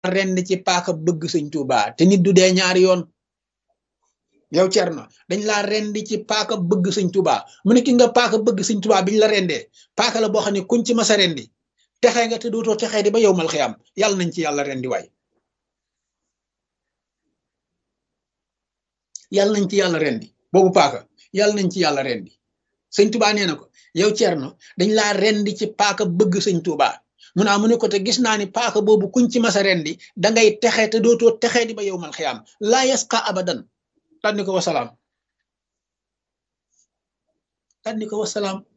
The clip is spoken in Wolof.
rend ci paaka bëgg sëñ Tuuba te nit du dee ñaari yoon yow Cerno dañ laa rendi ci paaka bëgg sëñ Tuuba mu ne ki nga paaka bëgg sëñ Tuuba biñ la rendee paaka la boo xam ne kuñ ci masa rendi texee nga te dootoo texee di ba yow mal xiyam yàlla nañ ci yàlla rendi waay yàlla nañ ci yàlla rendi boobu paaka yàlla nañ ci yàlla rendi sëñ Tuuba nee na ko yow Cerno dañ laa rendi ci paaka bëgg sëñ Tuuba mu naa mu ne ko te gis naa ni paaka boobu kuñ ci masa rendi dangay texe te dootoo texee di ba yow mal xiyam laa yasqa abadan tànni ko wasalaam tànni ko wasalaam